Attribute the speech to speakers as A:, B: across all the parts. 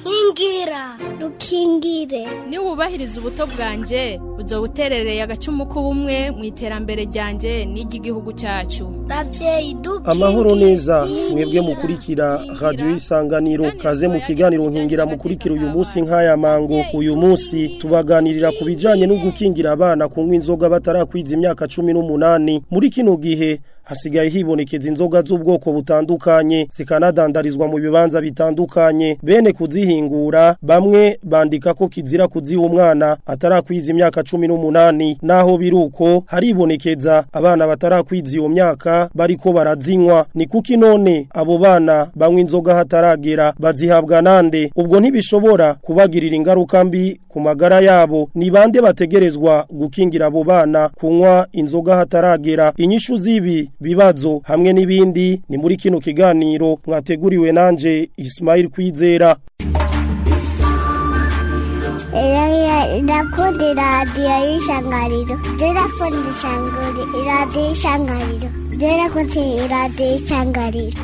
A: nkingira rukingire
B: niba wubahiriza ubuto bwanjye uzo buterereye agacumu k'ubumwe mu iterambere ryanjye n'iry'igihugu cyacu
A: ravyeyi dukingire
C: amahoro neza mwebwe mukurikira radiyo y'isanganiro kaze mu kiganiro nkingira mukurikira uyu munsi nk'aya mango uyu munsi tubaganirira ku bijyanye no gukingira abana kunywa inzoga batarakwiza imyaka cumi n'umunani muri kino gihe hasigaye hibonekeza inzoga z'ubwoko butandukanye zikanadandarizwa mu bibanza bitandukanye bene kuzihingura bamwe bandika ko kizira kuziha umwana atarakwiza imyaka cumi n'umunani naho biruko haribonekeza abana batarakwiza iyo myaka bariko barazinywa ni kuki none abo bana banywa inzoga hataragera bazihabwa nande ubwo ntibishobora kubagirira ingaruka mbi ku magara yabo ni bande bategerezwa gukingira abo bana kunywa inzoga hataragera inyishu z'ibi bibazo hamwe n'ibindi ni muri kino kiganiro mwateguriwe nanje Ismail Kwizera
A: irakunda iradiyo y'ishangariro irakunda iradiyo y'ishangariro irakunda iradiyo y'ishangariro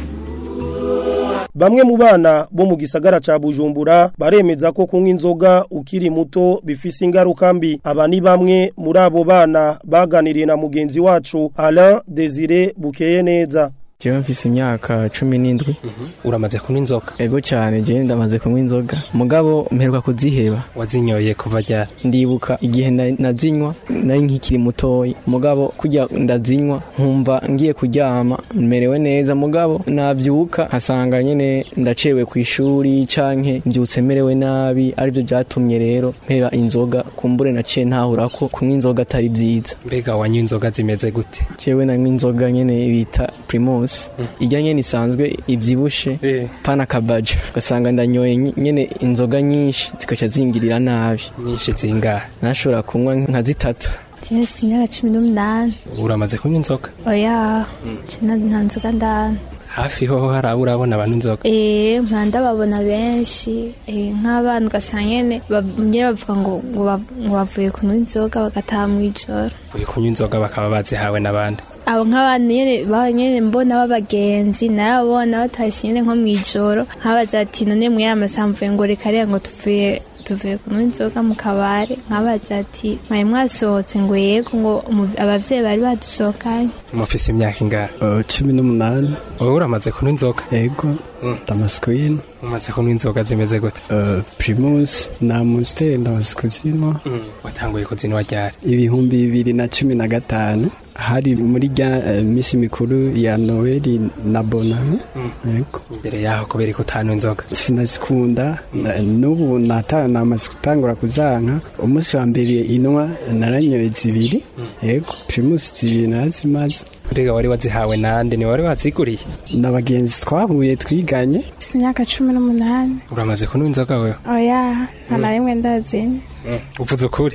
C: Bamwe mu bana bo mu gisagara ca Bujumbura baremeza ko kunywa inzoga ukiri muto bifise ingaruka mbi aba ni bamwe muri abo bana baganiriye na mugenzi wacu Alain Desire Bukeye neza
D: Jewe mfise imyaka cumi n'indwi
E: uramaze kunywa inzoga
D: ego cyane jewe ndamaze kunywa inzoga mugabo mperuka kuziheba
E: wazinyoye kuva ryari
D: ndibuka igihe na- nazinywa nari nkikiri mutoyi mugabo kujya ndazinywa nkumva ngiye kuryama merewe neza mugabo nabyuka nkasanga nyene ndacewe ku ishuri canke mbyutse merewe nabi aribyo byatumye rero mpeba inzoga kumbure naciye ntahura ko kunywa inzoga atari byiza
E: mbega wanywa inzoga zimeze gute
D: jewe nanywa inzoga nyene bita primus ijya nyene isanzwe ivyibushe pana kabajo ugasanga ndanyoye ny- nyene inzoga nyinshi zikaca zingirira nabi
E: nyinshi zingahe
D: nashobora kunywa nka zitatu
F: Jesi imyaka cumi n'umunani
E: uramaze kunywa inzoga
F: oya sina nta nzoga ndana
E: hafi ho hari abo urabona abantu inzoga
F: eh mpanda babona benshi eh nk'abana ugasanga nyene ba- nyene bavuga ngo ngo ba- ngo bavuye kunywa inzoga bagataha mw'ijoro
E: uyu kunywa inzoga bakaba bazihawe n'abandi
F: abo nk'abana nyene ba nyene mbona b'abagenzi narabona batashye nyene nko mw'ijoro nkabaza ati none mwe amasaha mvuye ngo reka reka ngo tuvuye tuvuye kunywa inzoga mu kabare nkabaza ati mwari mwasohotse ngo yego ngo umu- abavyeyi bari badusohokanye
E: mufise imyaka ingahe
G: cumi n'umunani
E: wowe uramaze kunywa inzoga
G: ego damaskwini
E: umaze kunywa inzoga zimeze gute
G: primus na monster ndamaze kuzinwa
E: watanguye kuzinwa ryari
G: ibihumbi bibiri na cumi na gatanu hari muri rya eh, misi mikuru ya noeli na bonane ego
E: imbere yaho kubera ko utanywa inzoga
G: sinazikunda na- n'ubu nata namaze gutangura kuzanka umunsi wa mbere inwa naranyoye zibiri ego primus zibiri narazimaze
E: mbega wari wazihawe nande ni wari waziguriye
G: n'abagenzi twahuye twiganye
H: mfite imyaka cumi n'umunani
E: uramaze kunywa inzoga wewe
H: oya nta na rimwe ndazinywa
E: uvuze ukuri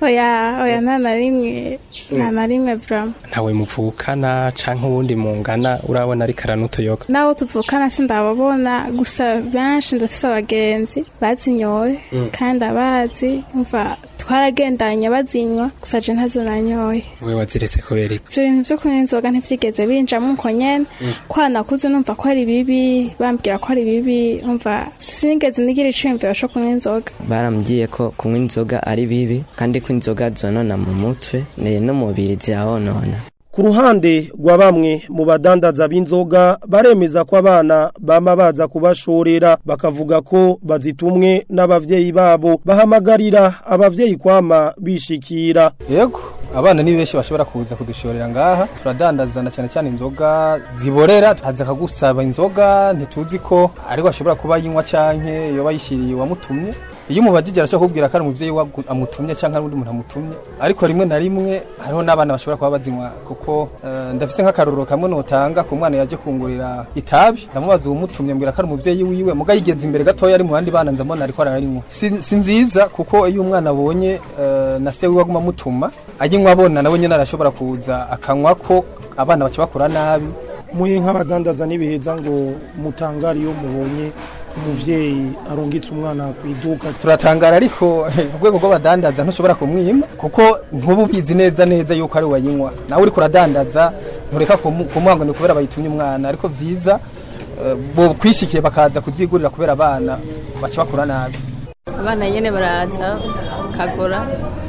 H: oya oya nta na rimwe nta na rimwe burama
E: ntawe muvukana canke uwundi mungana urabona ariko aranutuyoga
H: n'abo tuvukana sindababona gusa benshi ndafise abagenzi bazinyoye kandi abazi umva twaragendanye bazinywa gusa je ntazo nanyoye
E: we waziretse kubera iki
H: ivyo bintu vyo kunywa inzoga ntivyigeze binjamo uko nyene kwanakuze numva ko ari bibi bambwira ko ari bibi umva sinigeze nigira iciyumviro co kunywa inzoga
I: barambwiye ko kunywa inzoga ari bibi kandi ko inzoga zonona mu mutwe ne n'umubiri zihonona
C: Ku ruhande rwa bamwe mu badandaza b'inzoga baremeza ko abana bama baza kubashorera bakavuga ko bazitumwe n'abavyeyi babo bahamagarira abavyeyi kwama bishikira
J: yego abana ni benshi bashobora kuza kudushorera ngaha turadandazana cyane cyane inzoga ziborera haza akagusaba inzoga ntituzi ko ariko ashobora kuba yinywa canke yoba yishiriye uwamutumye iyo umubajije arashobora kubwira ko ari umuvyeyi we amutumye canke ari undi muntu amutumye ariko rimwe na rimwe hariho n'abana bashobora kuba bazinywa kuko eh, ndafise nk'akarorero kamwe notanga ku mwana yaje kungurira itabi ndamubaza uwumutumye mbwira ko ari umuvyeyi wiwe muga yigeze imbere gatoya ari mu bandi bana nza mbona ariko ararinywa si, si nziza kuko iyo umwana abonye eh, na se wiwe aguma amutuma ayinywa abona nawe nyene arashobora kuza akanywa ko abana baca bakura nabi
C: muhe nk'abadandaza n'ibiheza ngo mutangare iyo mubonye umuvyeyi arungitse umwana ku iduka
J: turatangara ariko ku rwego rw'abadandaza ntushobora kumwima kuko ntuba ubizi neza neza yuko ari wayinywa nawe uriko uradandaza ntureka kumu- kumuha ngo ni kubera bayitumye umwana ariko vyiza eh, bo kwishikiye bakaza kuzigurira kubera abana baca bakura nabi
K: abana nyene baraza kagura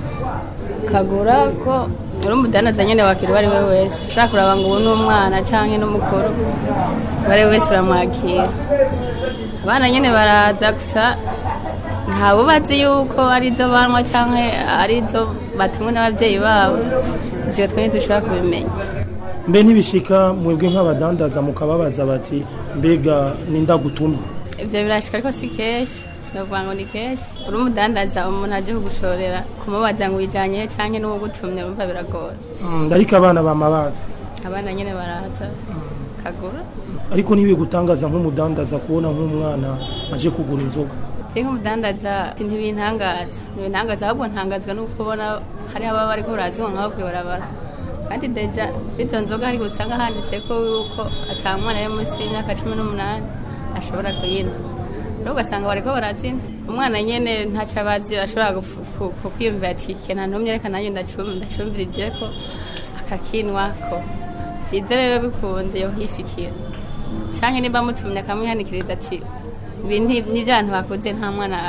K: kagura ko uri umudandaza nyene wakira uwo ari we wese ushaka kuraba ngo ubu ni umwana canke n'umukuru uwo ari we wese uramwakira abana nyene baraza gusa ntawe bazi yuko arizo banywa canke arizo batumwe n'abavyeyi babo ivyo twe ntidushobora kubimenya
C: mbe ntibishika mwebwe nk'abadandaza mukababaza bati mbega ninda gutuma
K: ivyo birashika ariko si kenshi sinavuga ngo ni kenshi uri umudandaza umuntu aje kugushorera kumubaza ngo wijanye he canke n'uwugutumye urumva biragora
C: Mm, ariko abana bamabaza
K: abana nyene baraza kagura
C: ariko ntibigutangaza nk'umudandaza kubona nk'umwana aje kugura inzoga
K: je nk'umudandaza ntibintangaza ntibintangaza ahubwo ntangazwa no kubona hari ababa bariko barazinywa nk'abo kwibarabara kandi deja izo nzoga ariko usanga handitseko yuko ata mwana ari munsi y'imyaka cumi n'umunani ashobora kuyinywa rero ugasanga bariko barazina umwana nyene ntaco abazi ashobora gufu- ku- ku- kwiyumvira ati kena ntumye reka nanjye ndacum- ndacumvirijeko akakinwako vyiza rero bikunze yohishikira canke niba mutumye akamwihanikiriza ati ibi nti- ni vyantu bakuze nta mwana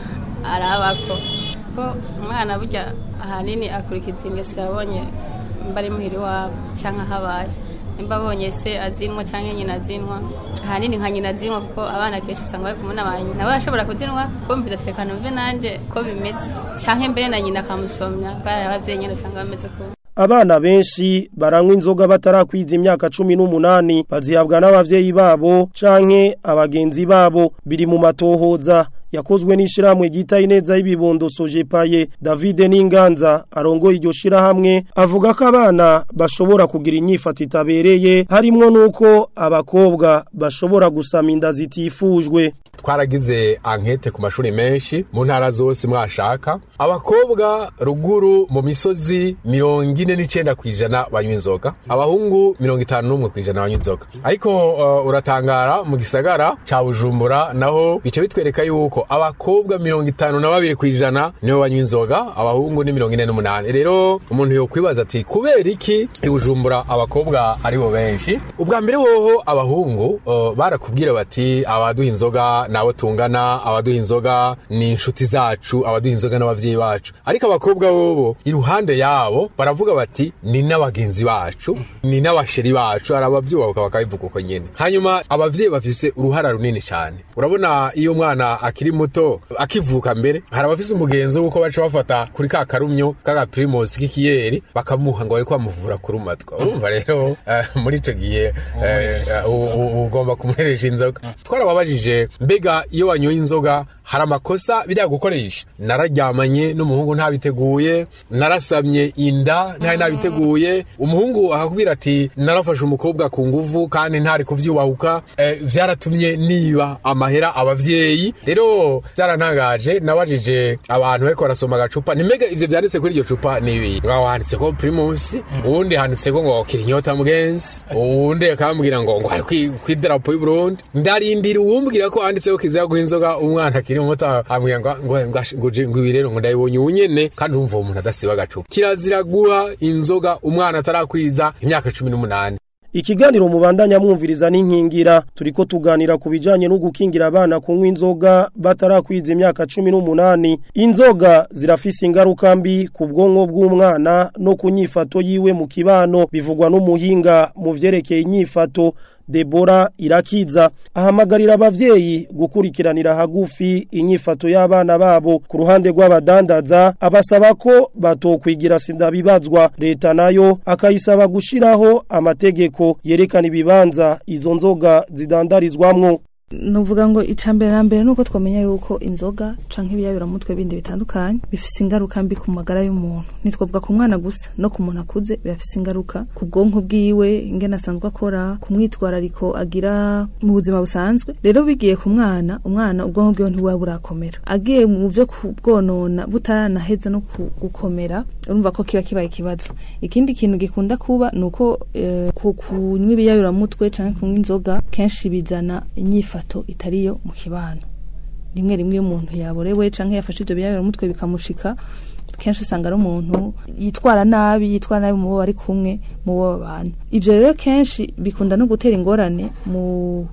K: arabako ko umwana burya ahanini akurikiza ingeso yabonye mba ari muhiri wabo canke ahabaye nimba abonye se azinwa canke nyina azinwa ahanini nka nyina azinwa kuko abana kenshi usanga bari kumwe na nyina nawe ashobora kuzinwa kumviza ati reka numve nanje ko bimeze canke mbere na nyina akamusomya bwari abavyeyi nyene usanga bameze kumwe
C: abana benshi baranywa inzoga batarakwiza imyaka cumi n'umunani bazihabwa n'abavyeyi babo canke abagenzi babo biri mu matohoza yakozwe n'ishirahamwe ryita ineza y'ibibondo sojepaye David Ninganza arongoye iryo shirahamwe avuga ko abana bashobora kugira inyifato itabereye harimwo nuko abakobwa bashobora gusama inda zitifujwe
L: twaragize ankete ku mashuri menshi mu ntara zose mwashaka abakobwa ruguru mu misozi mirongo ine n'icenda ku ijana banywa inzoga abahungu mirongo itanu n'umwe ku ijana banywa inzoga ariko uh, uratangara mu gisagara ca bujumbura naho bica bitwereka yuko abakobwa mirongo itanu na babiri ku ijana nibo banywa inzoga abahungu ni mirongo ine n'umunani rero umuntu yokwibaza ati kubera iki i bujumbura abakobwa aribo benshi ubwa mbere woho abahungu uh, barakubwira bati abaduha inzoga nabo tungana abaduha inzoga ni inshuti zacu abaduha inzoga n'abavyeyi bacu ariko abakobwa bobo iruhande yabo baravuga bati ni n'abagenzi bacu ni n'abasheri bacu hari abavyubahuka bakabivuga uko nyene hanyuma abavyeyi bafise uruhara runini cyane urabona iyo umwana akiri muto akivuka mbere hari abafise umugenzo w'uko baca bafata kuri ka karumyo kaka primus k'ikiyeri bakamuha ngo bariko bamuvura kurumatwa urumva rero eh, muri ico gihe eh, eh, u- u- ugomba kumuheresha inzoga twarababajije mbega iyo wanyoye inzoga hari amakosa biriya gukoresha nararyamanye n'umuhungu ntabiteguye narasamye inda ntari nabiteguye umuhungu akakubwira ati narafashe umukobwa ku nguvu kandi ntari kuvyubahuka eh, vyaratumye niba amahera abavyeyi rero byarantangaje nabajije abantu bariko barasoma agacupa nimega ivyo vyanditse kuri iryo cupa nibi ngaho handitseko primus uwundi handitseko ngo kirinyota mugenzi uwundi akambwira ngo ngo ari kwi- kw'idarapo y'uburundi ndarindira uwumbwira ko handitseko kizira guha inzoga umwana akiri muto ambwira ngo ngo ngo ngo je- ngo ibi rero ngo ndabibonye ubu nyene kandi urumva uwo muntu adasiba agacupa kirazira guha inzoga umwana atarakwiza imyaka cumi n'umunani
C: Ikiganiro mubandanya mwumviriza n'inkingira turiko tuganira ku bijanye no gukingira abana kunywa inzoga batarakwiza imyaka 18 inzoga zirafise ingaruka mbi ku bwonko bw'umwana no ku nyifato yiwe mu kibano bivugwa n'umuhinga mu vyerekeye inyifato Debora irakiza ahamagarira abavyeyi gukurikiranira hagufi inyifato y'abana babo ku ruhande rw'abadandaza abasaba ko batokwigira sindabibazwa leta nayo akayisaba gushiraho amategeko yerekana ibibanza izo nzoga zidandarizwamwo
M: nuvuga ngo icambere na mbere nuko twamenya yuko inzoga canke ibiyabira mutwe bindi bitandukanye bifise ingaruka mbi ku magara y'umuntu nitwovuga ku mwana gusa no ku muntu akuze bifise ingaruka ku bwonko bwiwe ingene asanzwe akora ku mwitwarariko agira mu buzima busanzwe rero bigiye ku mwana umwana ubwonko bwiwe ntibuba burakomera agiye mu vyo kubwonona butaranaheza no ku- gukomera urumva ko kiba kibaye ikibazo ikindi kintu gikunda kuba nuko eh, ku kunywa ibiyayura mutwe canke kunywa inzoga kenshi bizana inyifato itariyo mu kibano rimwe rimwe iyo umuntu yaborewe canke yafashe ivyo biyayura mutwe bikamushika kenshi usanga ari umuntu yitwara nabi yitwara nabi mu bo bari kumwe mu bo babana ivyo rero kenshi bikunda no gutera ingorane mu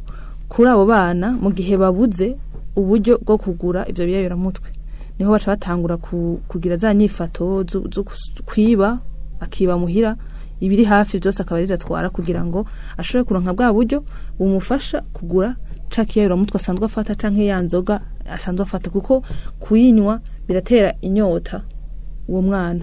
M: kuri abo bana mu gihe babuze uburyo bwo kugura ivyo biyayuramutwe niho baca batangura ku, kugira za nyifato zo zo kus- kwiba akiba muhira ibiri hafi byose akaba ari atwara kugira ngo ashobore kuronka bwa buryo bumufasha kugura ca kiyayuramutwe asanzwe afata canke ya nzoga asanzwe afata kuko kuyinywa biratera inyota uwo mwana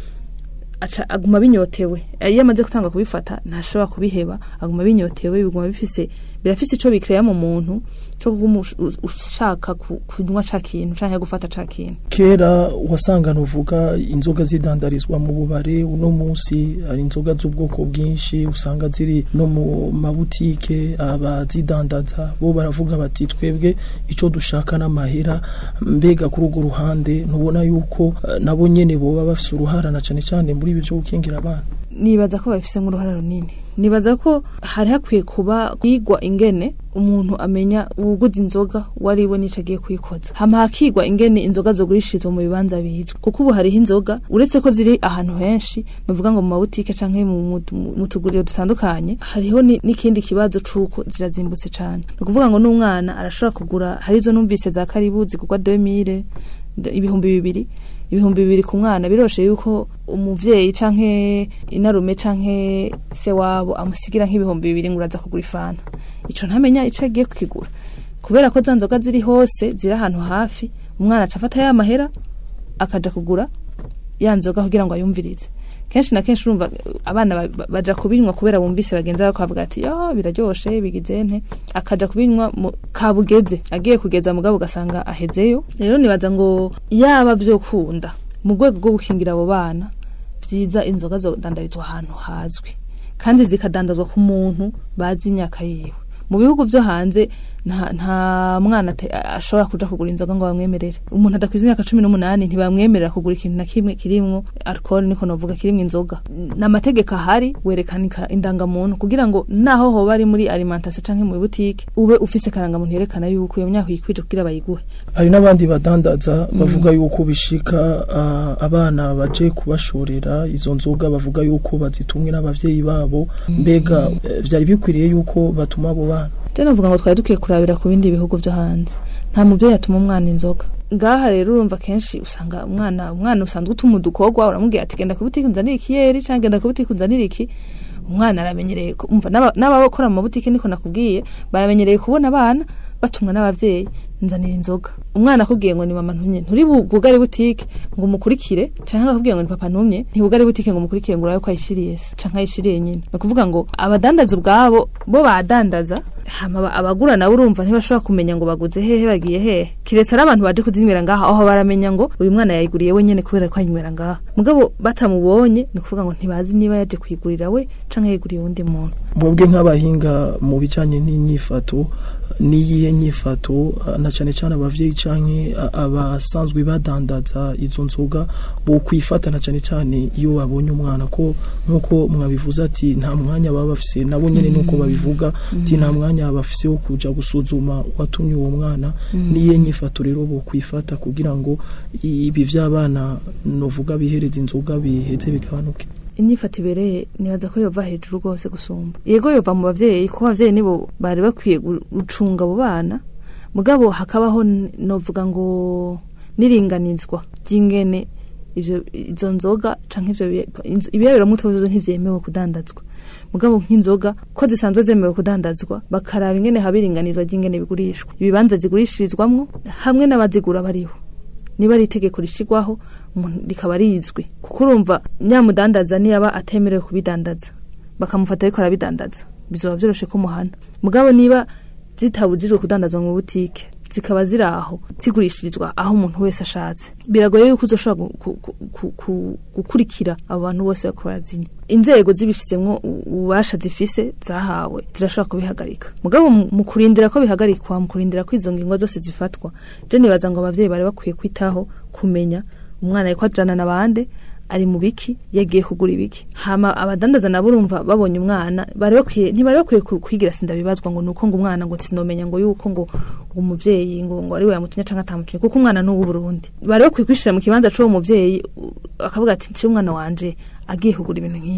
M: aca aguma binyotewe iyo amaze gutanga kubifata ntashobora kubiheba aguma binyotewe biguma bifise birafise ico bikreya mu muntu cyo kuguma ush- ush- ushaka ku- kunywa ca kintu canke gufata ca kintu
C: kera wasanga nuvuga inzoga zidandarizwa mu bubare uno munsi hari inzoga z'ubwoko bwinshi usanga ziri no mu mabutike abazidandaza bo baravuga bati twebwe ico dushaka n'amahera mbega kuri urwo ruhande ntubona yuko eh, nabo nyene boba bafise uruhara na cane cane muri ibi vyo gukingira abana
M: nibaza ko babifise nk'uruhara runini nibaza ko hari hakwiye kuba kwigwa ingene umuntu amenya uwuguze inzoga wari we n'ico agiye kuyikoza hama hakigwa ingene inzoga zogurishirizwa mu bibanza bizwi kuko ubu hariho inzoga uretse ko ziri ahantu henshi nuvuga ngo mu mabutike canke mu, mu, mu tuguriro dutandukanye hariho ni- n'ikindi kibazo c'uko zirazimbutse cane ni ukuvuga ngo n'umwana arashobora kugura hari izo numvise za karibu zigurwa 2000 d- ibihumbi bibiri ibihumbi bibiri ku mwana biroshe yuko umuvyeyi canke inarume canke se wabo amusigira nk'ibihumbi bibiri ngo uraza kugura ifana ico ntamenya ico agiye kukigura kubera ko za nzoga ziri hose ziri ahantu hafi umwana aca afata ya mahera akaja kugura ya nzoga kugira ngo ayumvirize kenshi na kenshi urumva eh, abana ba- ba- baja kubinywa kubera bumvise bagenzi babo bakavuga ati yo biraryoshe bigize nte akaja kubinywa mu kabugeze agiye kugeza mugabo ugasanga ahezeyo rero nibaza ngo yaba vyokunda mu rwego rwo gukingira abo bana vyiza inzoga zodandarizwa ahantu hazwi kandi zikadandazwa ku muntu bazi imyaka yiwe mu bihugu vyo hanze nta, nta mwana ate- ashobora kuja kugura inzoga ngo bamwemerere umuntu adakwiza imyaka cumi n'umunani ntibamwemerera kugura ikintu na kimwe kirimwo alcohol niko novuga kirimwo inzoga n'amategeko ahari werekana indangamuntu kugira ngo naho hoba ari muri alimentation canke mu butike ube ufise karangamuntu yerekana yuko iyo myaka yikwije kugira bayiguhe
C: hari n'abandi badandaza bavuga yuko bishika ah, abana baje kubashorera izo nzoga bavuga yuko bazitumwe n'abavyeyi babo mbega eh, vyari bikwiriye yuko batuma abo bana
M: je novuga ngo twari dukwiye kurabira ku bindi bihugu vyo hanze nta muvyeyi atuma umwana inzoga ngaha rero urumva kenshi usanga umwana umwana usanzwe utuma udukorwa uramubwira ati genda ku butike unzanire ikiyeri canke genda ku butike unzanire iki umwana aramenyereye ko- umva n'aba- n'abakora mu mabutike niko nakubwiye baramenyereye kubona abana batumwa n'abavyeyi nzanira inzoga umwana akubwiye ngo ni mama ntumye nturi bu- bwugare butike ngo umukurikire canke akubwiye ngo ni papa ntumye ntibugare butike ngo umukurikire ngo urabe ko ayishiriye se canke ayishiriye nyine ni ukuvuga ngo abadandaza ubwabo bo badandaza hama aba- abagura nabo urumva ntibashobora kumenya ngo baguze hehe bagiye hehe kiretse ari abantu baje kuzinywera ngaha aho baramenya ngo uyu mwana yayiguriye wenyene kubera ko ayinywera ngaha mugabo batamubonye ni ukuvuga ngo ntibazi niba yaje kuyigurira we canke yayiguriye uwundi muntu
C: mwebwe nk'abahinga mu bijanye n'inyifato n'iyihe nyifato ah, na cane cane abavyeyi canke ah, abasanzwe badandaza izo nzoga bo kwifata na cane cane iyo babonye umwana ko nkuko mwabivuze ati nta mwanya baba bafise nabo nyene nuko babivuga ati nta mwanya bafise wo kuja gusuzuma watumye uwo mwana
M: Mm.
C: niyihe nyifato rero bo kwifata kugira ngo ibi vy'abana novuga bihereza inzoga biheze bigabanuke
M: inyifato ibereye nibaza ko yova hejuru rwose gusumba yego yova mu bavyeyi kuko abavyeyi nibo bari bakwiye gu- gucunga abo bana mugabo hakabaho n- novuga ngo niringanizwa ry'ingene ivyo izo nzoga canke ivyo biya- inzo- ibiyayuramutwe vyo ntivyemewe kudandazwa mugabo nk'inzoga ko zisanzwe zemewe kudandazwa bakaraba ingene habiringanizwa ry'ingene bigurishwa ibibanza zigurishirizwamwo hamwe n'abazigura bariho niba ari itegeko rishigwaho umuntu rikaba rizwi kuko urumva nyamudandaza niyaba atemerewe kubidandaza bakamufata ariko arabidandaza bizoba vyoroshe ko muhana mugabo niba zitabujijwe kudandazwa mu butike zikaba ziri aho zigurishirizwa aho umuntu wese ashatse biragoye yuko uzoshobora gu- gu- gu- gu- gu- gukurikira abo bantu bose bariko barazinywa inzego zibishizemwo u- ububasha zifise zahawe zirashobora kubihagarika mugabo mu mu kurindira ko bihagarikwa mu kurindira ko izo ngingo zose zifatwa je nibaza ngo abavyeyi bari bakwiye kwitaho kumenya umwana ariko ajana na bande ari mu biki yagiye kugura ibiki hama abadandaza nabo urumva babonye umwana bari bakwiye ntibari bakwiye ku- kwigira sindabibazwa ngo nuko ngo umwana ngo sinomenya ngo yuko ngo umuvyeyi ngo ngo ari we yamutumye canke atamutumye kuko umwana ni uw'uburundi bari bakwiye kwishira mu kibanza c'uwo muvyeyi u- akavuga ati nci umwana wanje agiye kugura ibintu nk'ibi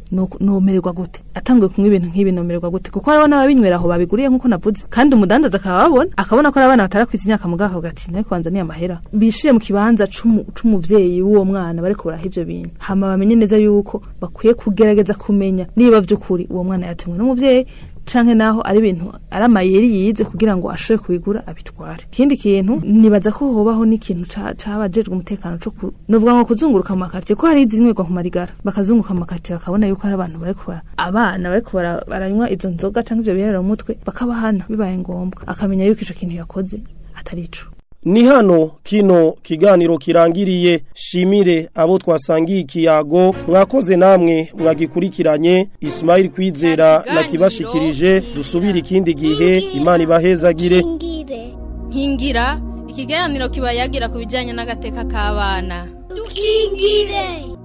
M: nuko- nomererwa gute atanguye kunywa ibintu nk'ibi nomererwa gute kuko hariho n'ababinywera aho babiguriye nk'uko navuze kandi umudandaza akaba ababona akabona ko ari abana batarakwiza imyaka mugabo akavuga ati nawe kubanza ni amahera bishire mu kibanza c'umu- c'umuvyeyi w'uwo mwana bariko baraha ivyo bintu hama bamenye neza yuko bakwiye kugerageza kumenya niba vy'ukuri uwo mwana yatumwe n'umuvyeyi canke naho ari ibintu ari amayeri yize kugira ngo ashobore kubigura abitware ikindi kintu nibaza ko hobaho n'ikintu ca- c'abajejwe umutekano co ku- novuga ngo kuzunguruka mu makartier ko hari izinywegwa ku marigara bakazunguruka mu makartier bakabona yuko hari abantu bariko bara- abana bariko bara- baranywa izo nzoga canke ivyo biherera mu mutwe bakabahana bibaye ngombwa akamenya yuko ico kintu yakoze atari ico
C: Ni hano kino kiganiro kirangiriye shimire abo twasangiye ikiyago mwakoze namwe mwagikurikiranye Ismail Kwizera na kibashikirije dusubire ikindi gihe Imana ibahezagire
B: nkingira ikiganiro kiba yagira ku bijyanye n'agateka k'abana
A: dukingire